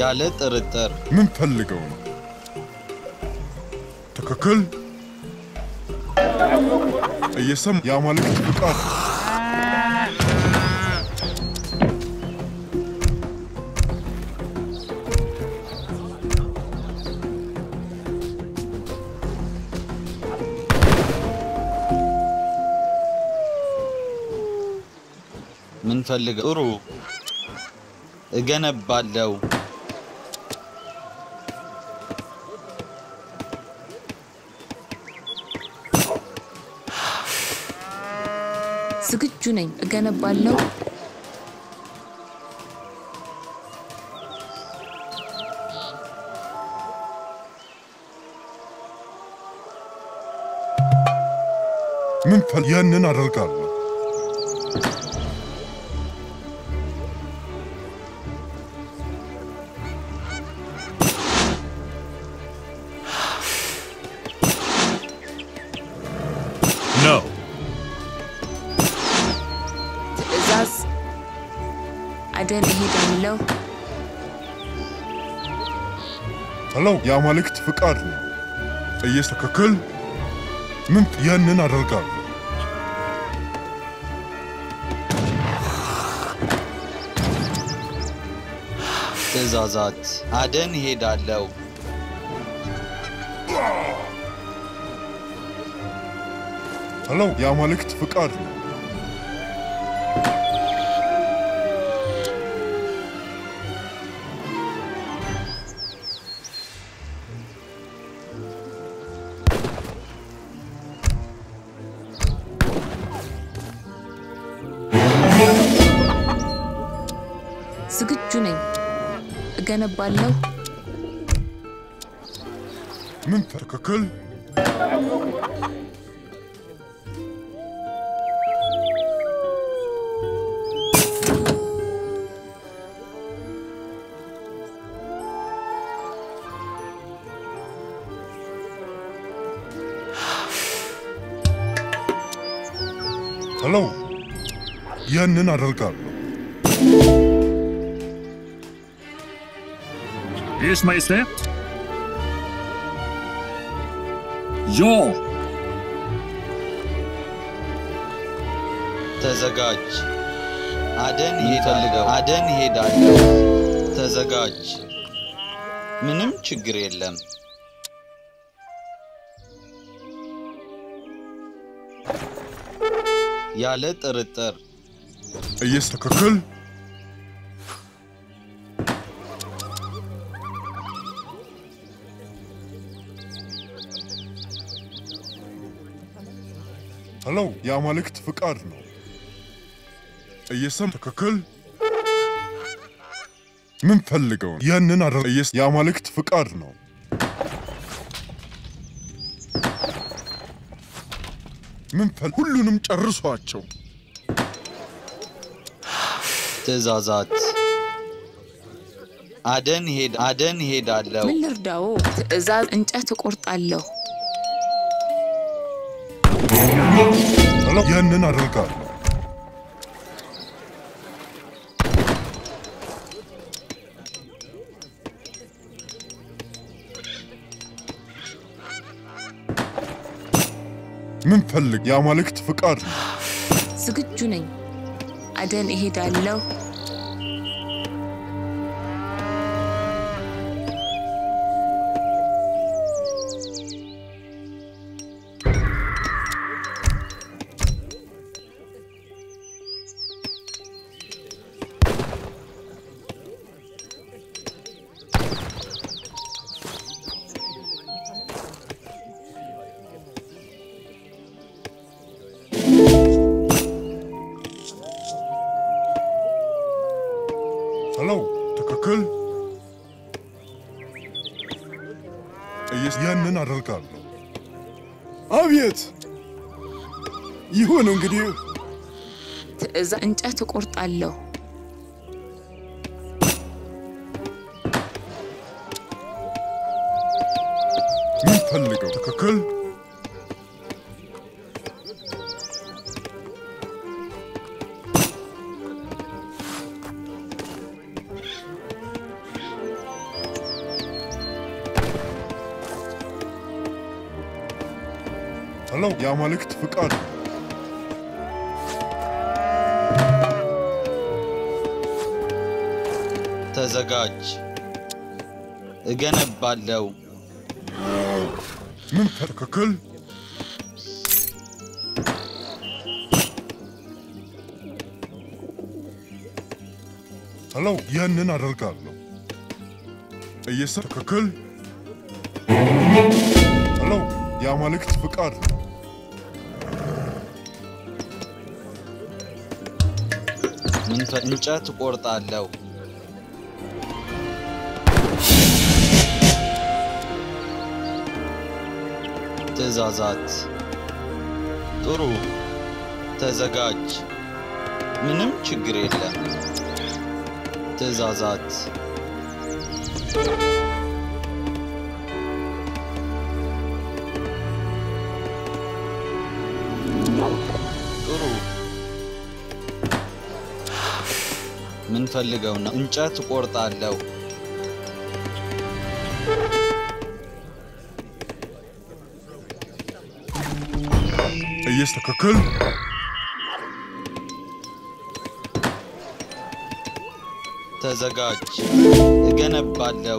ያለ ጥርጥር ምን ፈልገው ነው? ትክክል። እየሰም የአማልክት ፍቃድ ምን ፈልገው? ጥሩ እገነባለው። ዝግጁ ነኝ። እገነባለሁ። ምን ፈል ያንን አደርጋለሁ። No. ትዕዛዝ አደን እሄዳለሁ። ሄሎ፣ የአማልክት ፍቃድ ነው። እየስ ትክክል። ምን ያንን አደርጋለሁ። ትእዛዛት አደን ሄዳለው። ሄሎ፣ የአማልክት ፍቃድ ነው። ዝግጁ ነኝ። እገነባለሁ። ምን ትክክል። ሄሎ፣ ያንን አደርጋለሁ። Ers Majestet. Ja! ተዘጋጅ። አደን ሄዳለሁ። አደን ሄዳለሁ። ተዘጋጅ። ምንም ችግር የለም። ያለ ጥርጥር እየስ ትክክል። ሄሎ፣ የአማልክት ፍቃድ ነው። እየሰም ትክክል። ምን ፈልገው ነው? ያንን አደር እየስ የአማልክት ፍቃድ ነው። ምን ፈል ሁሉንም ጨርሷቸው። ትእዛዛት አደን ሄድ አደን ሄዳለሁ። ምን ልርዳዎ? ትዕዛዝ እንጨት እቆርጣለሁ። ሄሎ፣ ያንን አደርጋለሁ። ምን ፈልግ? የአማልክት ፍቃድ ነው። ዝግጁ ነኝ። አደን እሄዳለሁ። ሄሎ፣ ትክክል። እየስ ያንን አደርጋለሁ። አቤት! ይሁን እንግዲህ ትዕዛዝ እንጨት እቆርጣለሁ። ምን ፈልገው? ትክክል። ሄሎ የአማልክት ፍቃድ ነው። ተዘጋጅ። እገነባለው። ምን ትክክል? ሄሎ ያንን አደርጋለሁ። እየሰ ትክክል? ሄሎ የአማልክት ፍቃድ ነው። ምን ፈ- እንጨት እቆርጣለሁ። ትእዛዛት ጥሩ። ተዘጋጅ። ምንም ችግር የለም። ትእዛዛት ጥሩ። ምን ፈልገው ነው? እንጨት እቆርጣለሁ። እየስ ትክክል? ተዘጋጅ። እገነባለሁ።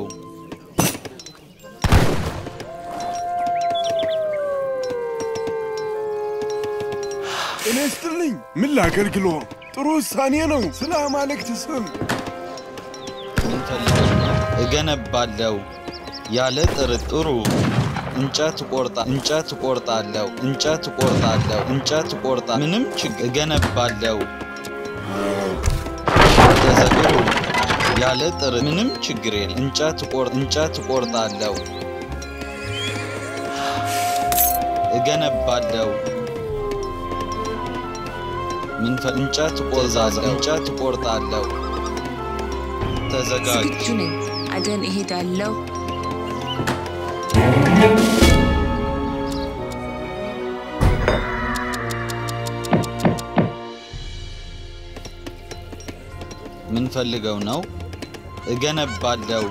ጤና ይስጥልኝ። ምን ላገልግሎ? ጥሩ ውሳኔ ነው። ስለ አማልክት ስም ምን ፈልገው ነው? እገነባለሁ ያለ ጥርጥሩ እንጨት ቆርጣ እንጨት ቆርጣለሁ እንጨት ቆርጣለሁ እንጨት ቆርጣ ምንም ችግር እገነባለሁ ተዘግሩ ያለ ጥር ምንም ችግር የለም እንጨት ቆር እንጨት ቆርጣለሁ እገነባለሁ ምን ፈ- እንጨት ቆርጣለሁ እንጨት ቆርጣለሁ ተዘጋጅ ዝግጁ ነኝ። አደን እሄዳለሁ። ምን ፈልገው ነው? እገነባለሁ።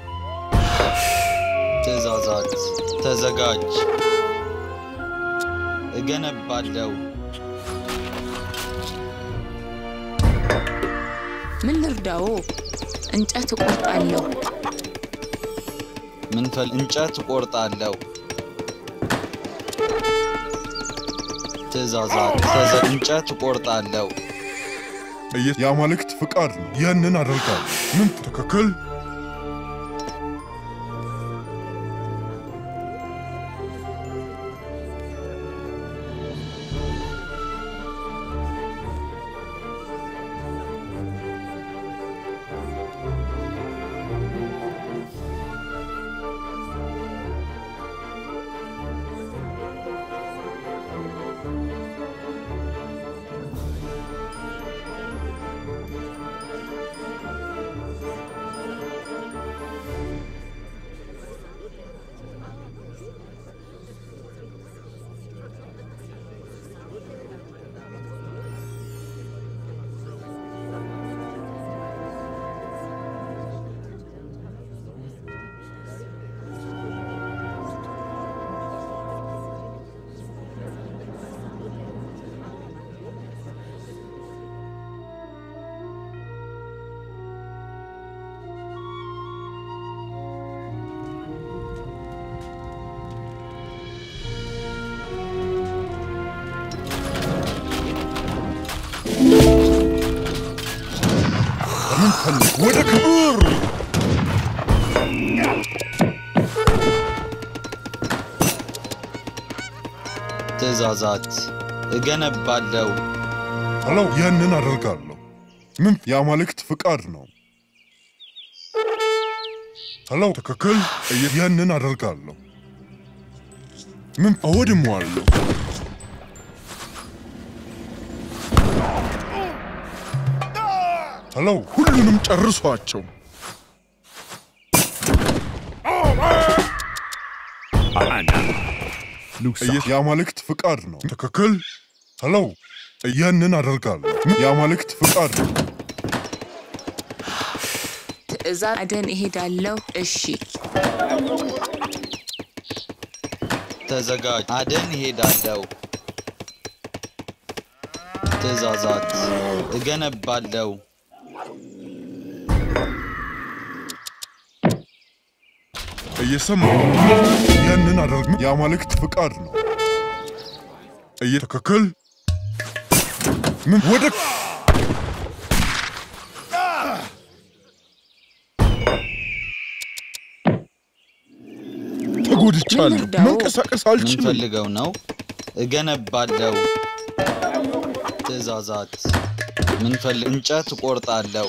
ትእዛዛት ተዘጋጅ። እገነባለሁ። ምን ልርዳዎ? እንጨት እቆርጣለሁ። ምን ፈል እንጨት እቆርጣለሁ። ትእዛዛት ተዘ እንጨት እቆርጣለሁ። እየ- የአማልክት ፍቃድ ነው። ያንን አደርጋለሁ። ምን ትክክል? ምን ፈልግ? ወደ ክብር ትእዛዛት እገነባለሁ። ሄሎ ያንን አደርጋለሁ። ምን የአማልክት ፍቃድ ነው። ሄሎ ትክክል? እየ- ያንን አደርጋለሁ። ምን እወድመዋለሁ። ሄሎ ሁሉንም ጨርሷቸው። Ana. Lusa. እየ- የአማልክት ፍቃድ ነው። ትክክል? ሄሎ ያንን አደርጋለሁ። ምን የአማልክት ፍቃድ ነው። ትእዛዝ አደን እሄዳለሁ። እሺ ተዘጋጅ። አደን እሄዳለሁ። ትእዛዛት እገነባለሁ። እየሰማ ያንን አደርግ የአማልክት ፍቃድ ነው። እየትክክል ምን ወደ ተጎድቻለሁ። ምን ልርዳው? መንቀሳቀስ አልችልም። ምንፈልገው ነው? እገነባለሁ። ትእዛዛት ምንፈልግ እንጨት እቆርጣለሁ።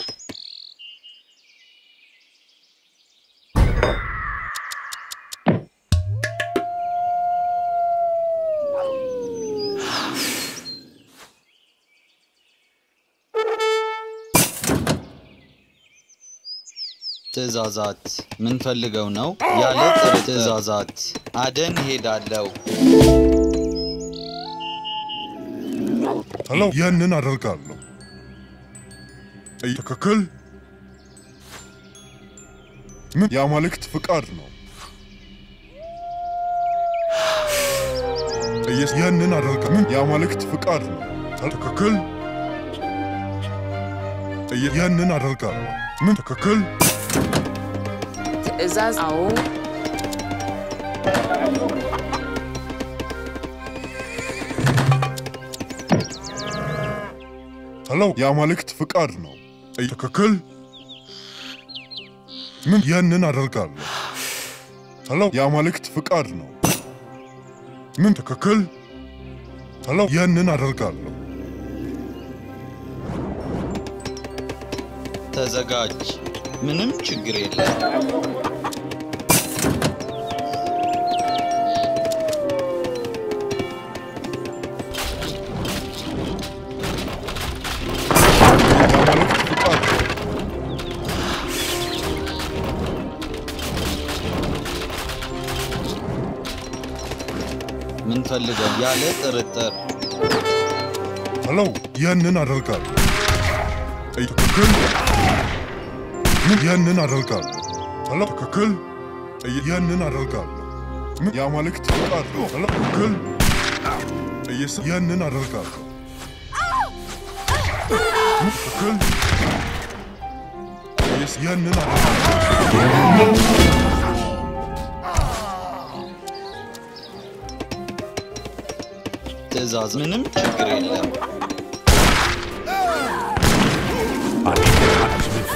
ትእዛዛት ምንፈልገው ነው? ያለ ጥር ትእዛዛት አደን እሄዳለሁ። ሄሎ፣ ያንን አደርጋለሁ። ትክክል ምን የአማልክት ፍቃድ ነው። እየስ ያንን አደርጋለሁ። ምን የአማልክት ፍቃድ ነው። ትክክል እየ- ያንን አደርጋለሁ። ምን ትክክል ትእዛዝ አዎ ሄሎ፣ የአማልክት ፍቃድ ነው። ትክክል ምን ያንን አደርጋለሁ። ሄሎ፣ የአማልክት ፍቃድ ነው። ምን ትክክል ሄሎ፣ ያንን አደርጋለሁ። ተዘጋጅ። ምንም ችግር የለም። የአማልክት ፍቃድ ነው። ምንፈልገው ያለ ጥርጥር ሄሎ፣ ያንን አደርጋለሁ። ትክክል ምን ያንን አደርጋለሁ። ሄሎ፣ ትክክል ያንን አደርጋለሁ። ምን የአማልክት ፍቃድ ነው። ሄሎ፣ ትክክል እየሰ- ያንን አደርጋለሁ። ምን ትክክል እየሰ- ያንን አደርጋለሁ። ትእዛዝ ምንም ችግር የለም። אני בעד שמית.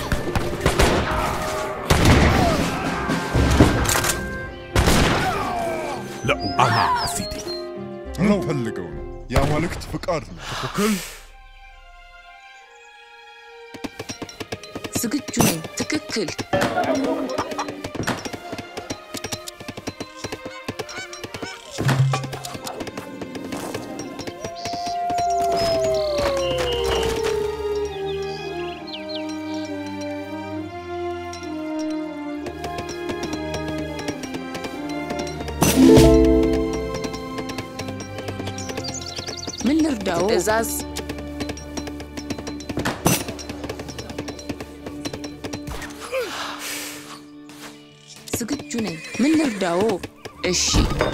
לא, أنا עשיתי. ምን ፈልገው ነው? የአማልክት ፍቃድ ነው። ትክክል ዝግጁ ነኝ። ትክክል ምን ልርዳው? ትእዛዝ ዝግጁ ነኝ። ምን ልርዳው? እሺ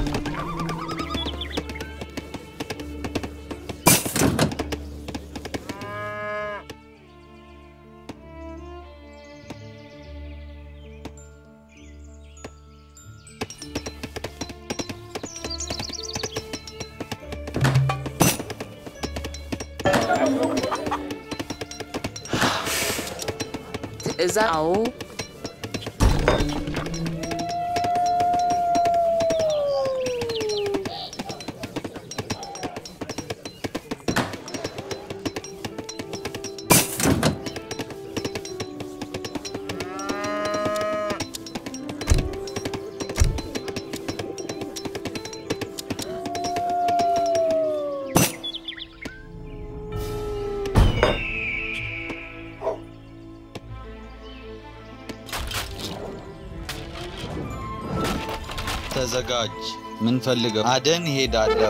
ትእዛዝ አዎ ተዘጋጅ። ምንፈልገው አደን እሄዳለሁ።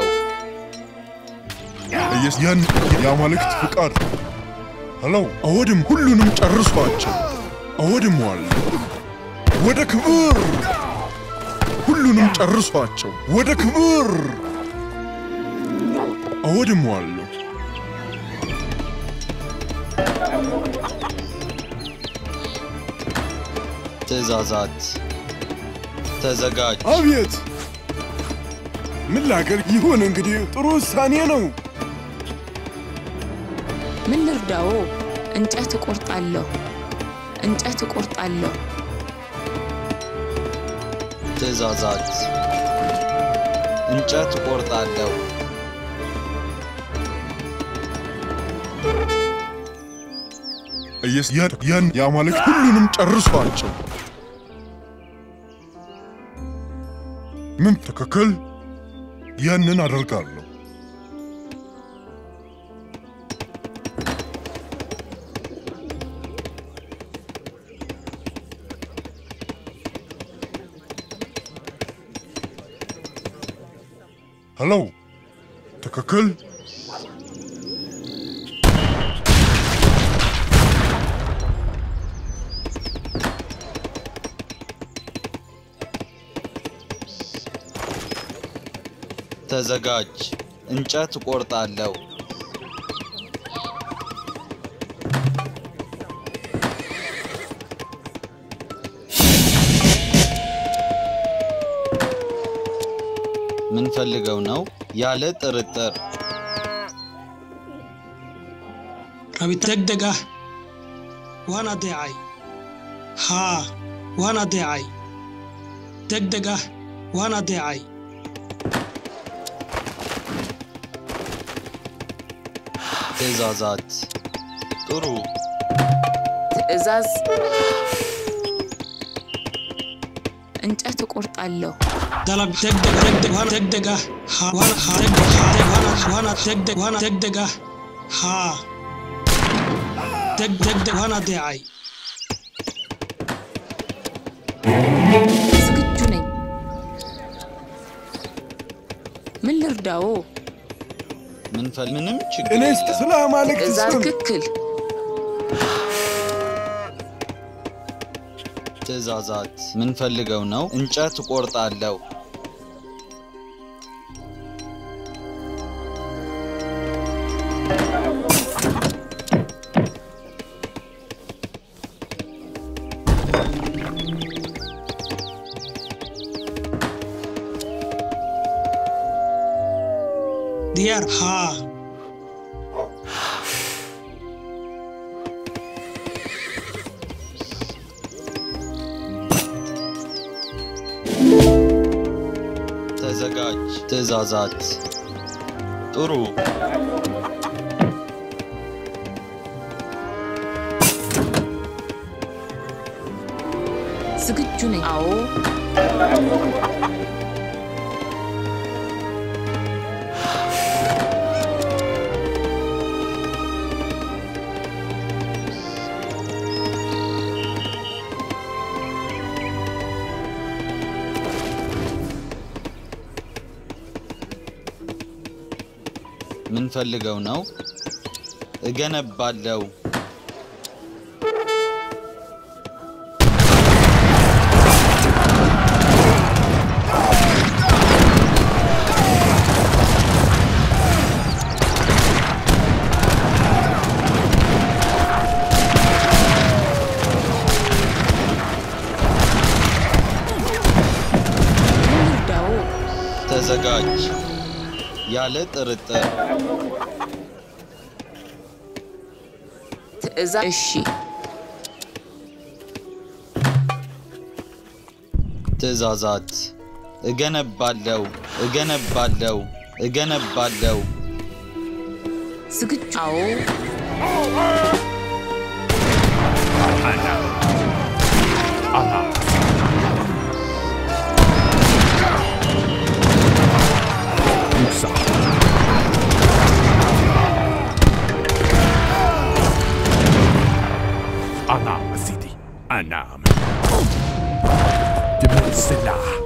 እየስ- ያን የአማልክት ፍቃድ ነው። ሄሎ፣ አወድም ሁሉንም ጨርሷቸው። አወድመዋለሁ። ወደ ክብር ሁሉንም ጨርሷቸው ወደ ክብር አወድመዋለሁ። ትእዛዛት ተዘጋጅ። አቤት ምን ላገር ይሁን እንግዲህ ጥሩ ውሳኔ ነው። ምን ልርዳዎ? እንጨት እቆርጣለሁ። እንጨት እቆርጣለሁ። ትእዛዛት እንጨት እቆርጣለሁ። ኢየሱስ ያን- ያን የአማልክት ሁሉንም ጨርሷቸው። ምን ትክክል? ያንን አደርጋለሁ። ሄሎ፣ ትክክል? ተዘጋጅ። እንጨት እቆርጣለሁ። ምን ፈልገው ነው? ያለ ጥርጥር rabita degdeg ah waan adeecay haa waan adeecay degdeg ah waan adeecay ትእዛዛት ጥሩ ትእዛዝ እንጨት እቆርጣለሁ። dalab degdeg degdeg waan degdeg ah haa waan haa degdeg haa deg waan waan degdeg waan degdeg ah haa deg degdeg waan adeecay ዝግጁ ነኝ። ምን ልርዳዎ? ምን ፈል ምንም ችግር እኔ የለም። ስለ አማልክት ትእዛዝ ስም ትክክል። ትእዛዛት ምን ፈልገው ነው? እንጨት እቆርጣለሁ። diyaar haa ተዘጋጅ። ትእዛዛት ጥሩ ዝግጁ ነኝ። አዎ ምን ፈልገው ነው? እገነባለሁ። ምን ልርዳዎ? ተዘጋጅ። ያለ ጥርጥር ትእዛዝ እሺ። ትእዛዛት እገነባለሁ፣ እገነባለሁ፣ እገነባለሁ። ዝግጁ አዎ Allah. Musa. أنعم سيدي أنعم جبل السلاح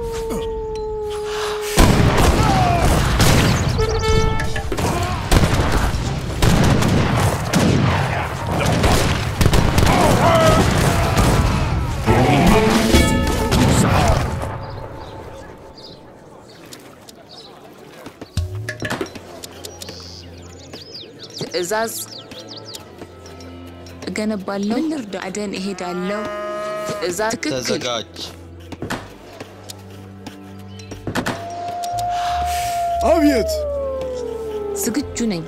ትዕዛዝ እገነባለሁ። ምን ልርዳ? አደን እሄዳለሁ። ትዕዛዝ ትክክል። ተዘጋጅ። አቤት ዝግጁ ነኝ።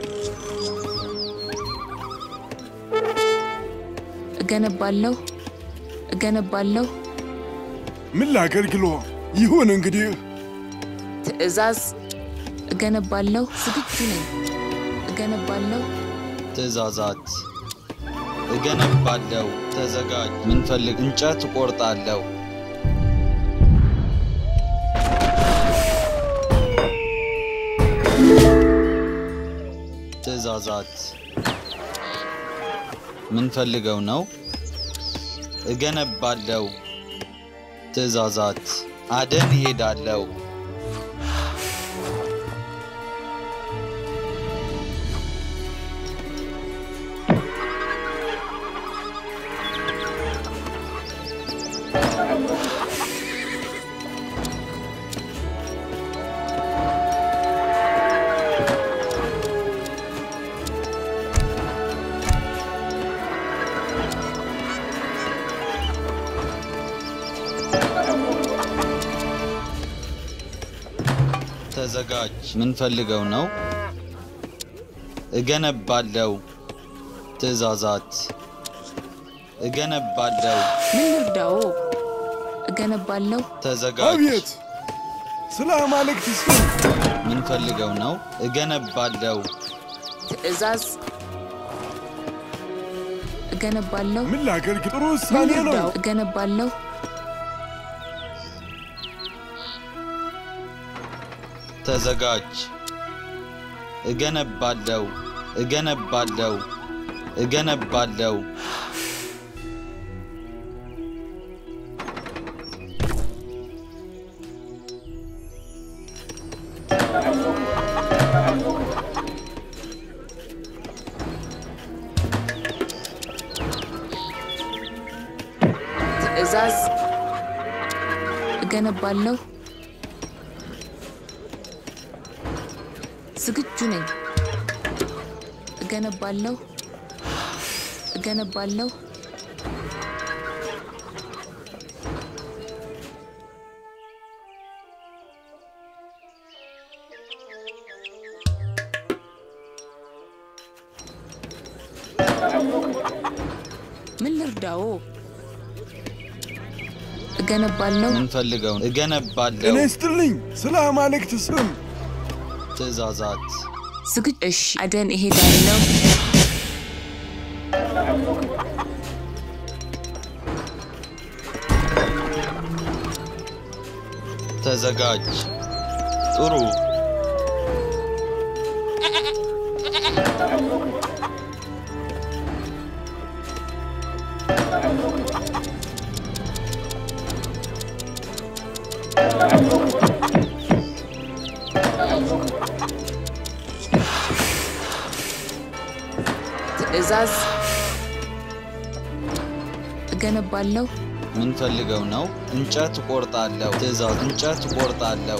እገነባለሁ እገነባለሁ። ምን ላገልግሎ? ይሁን እንግዲህ ትዕዛዝ እገነባለሁ። ዝግጁ ነኝ። እገነባለሁ። ትእዛዛት እገነባለሁ። ተዘጋጅ። ምንፈልግ እንጨት እቆርጣለሁ። ትእዛዛት ምንፈልገው ነው። እገነባለሁ። ትእዛዛት አደን እሄዳለሁ። ተዘጋጅ። ምንፈልገው ነው። እገነባለሁ። ትእዛዛት እገነባለሁ። ምን ልርዳዎ? እገነባለሁ። ተዘጋጅ። አቤት ስለ አማልክት ስም ምንፈልገው ነው። እገነባለሁ። ትዕዛዝ እገነባለሁ። ምን ላገልግል? ጥሩ ምን ውሳኔ ነው። ልርዳዎ? እገነባለሁ። ተዘጋጅ። እገነባለሁ። እገነባለሁ። እገነባለሁ። ትዕዛዝ እገነባለሁ። ዝግጁ ነኝ። እገነባለሁ እገነባለሁ። ምን ልርዳዎ? እገነባለሁ። ምንፈልገው እገነባለሁ። ጤና ይስጥልኝ። ስለ አማልክት ስም ትእዛዛት ዝግጁ እሺ፣ አደን እሄዳለሁ። ተዘጋጅ። ጥሩ ትዕዛዝ እገነባለሁ። ምንፈልገው ነው። እንጨት እቆርጣለሁ። ትእዛዝ እንጨት እቆርጣለሁ።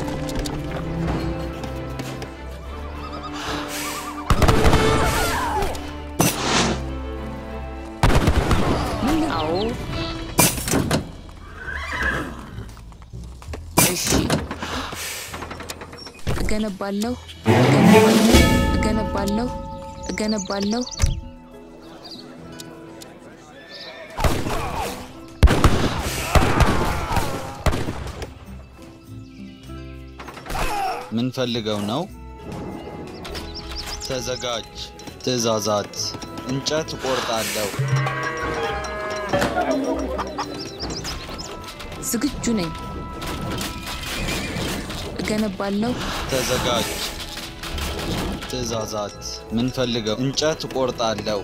ምን አዎ፣ እሺ፣ እገነባለሁ እገነባለሁ እገነባለሁ እገነባለሁ። ምንፈልገው ነው። ተዘጋጅ። ትእዛዛት እንጨት እቆርጣለሁ። ዝግጁ ነኝ። እገነባለሁ ተዘጋጅ። ትእዛዛት ምንፈልገው እንጨት እቆርጣለሁ።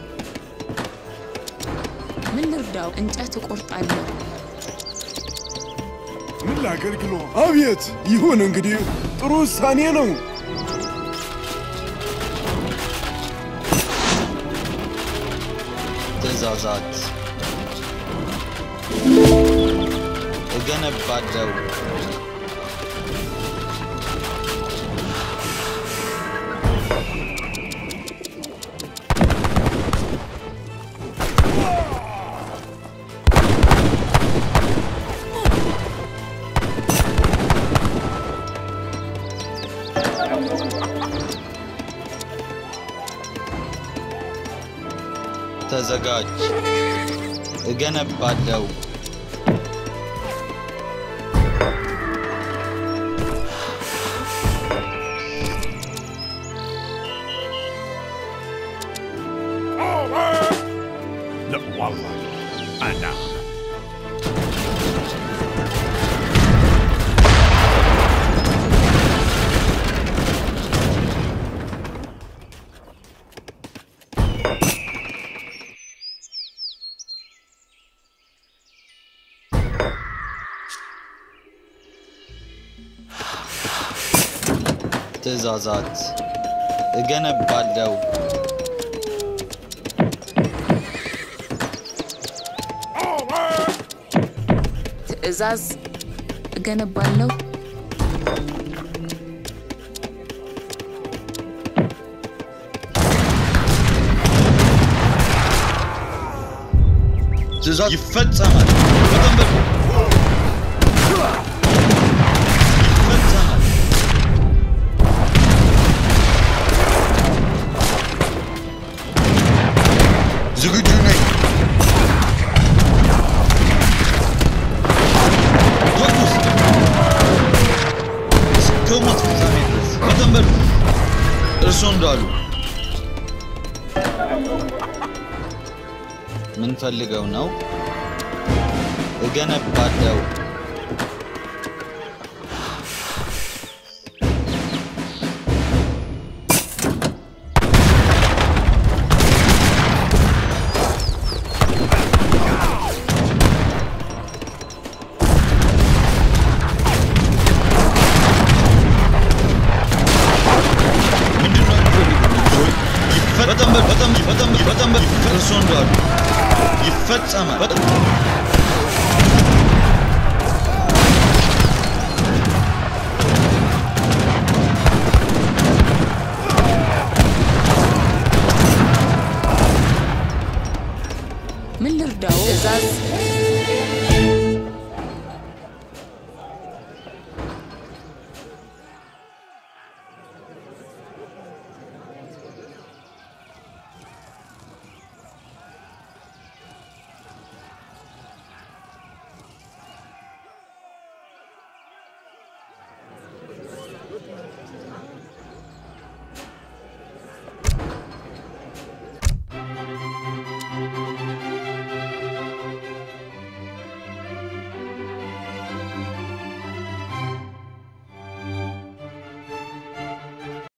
ምን ልርዳው? እንጨት እቆርጣለሁ። ምን ላገልግሎ? አቤት ይሁን እንግዲህ ጥሩ ውሳኔ ነው። ትእዛዛት እገነባለሁ። ተዘጋጅ። እገነባለሁ። لا والله أنا ትእዛዛት እገነባለሁ። ትዕዛዝ እገነባለሁ። ትእዛዝ ይፈጸማል። በጣም በ ይፈጸማል። ዝግጁ ነኝ። ተኩስ! እስከ ሞት ፍጻሜ ድረስ በጣም በሉ። እርሶ እንዳሉ ምን ፈልገው ነው? እገነባለሁ። ምንድን ነው የሚፈልጉት? ይፈ- በጣም በ- በጣም በጣም በጣም በ- እርሶ እንዳሉ ይፈጸማል። በጣም